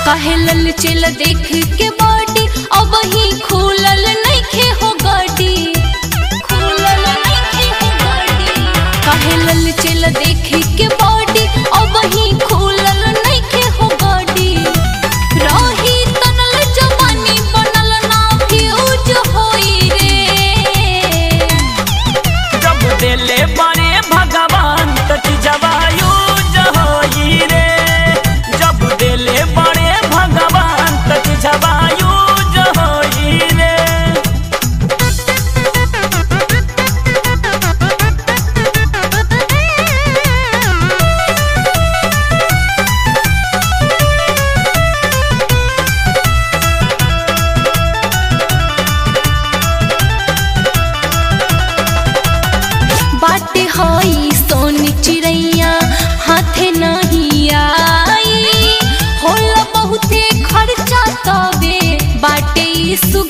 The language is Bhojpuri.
काहे लल चिल देख के बाटी अब ही खुलल नइखे हो गाड़ी खुलल नइखे हो गाड़ी काहे लल चिल देख के बाटी अब ही खुलल नइखे हो गाड़ी रही तनल जवानी बनल ना फ्यूज होई रे जब देले बड़े भगवान तक जवायु जहोई रे जब देले बड़े भगवान तक जवायु जहोई रे बाटे हई सोन चिड़ैया हाथे नहीं आई होला बहुते खर्चा तबे बाटे ई सुग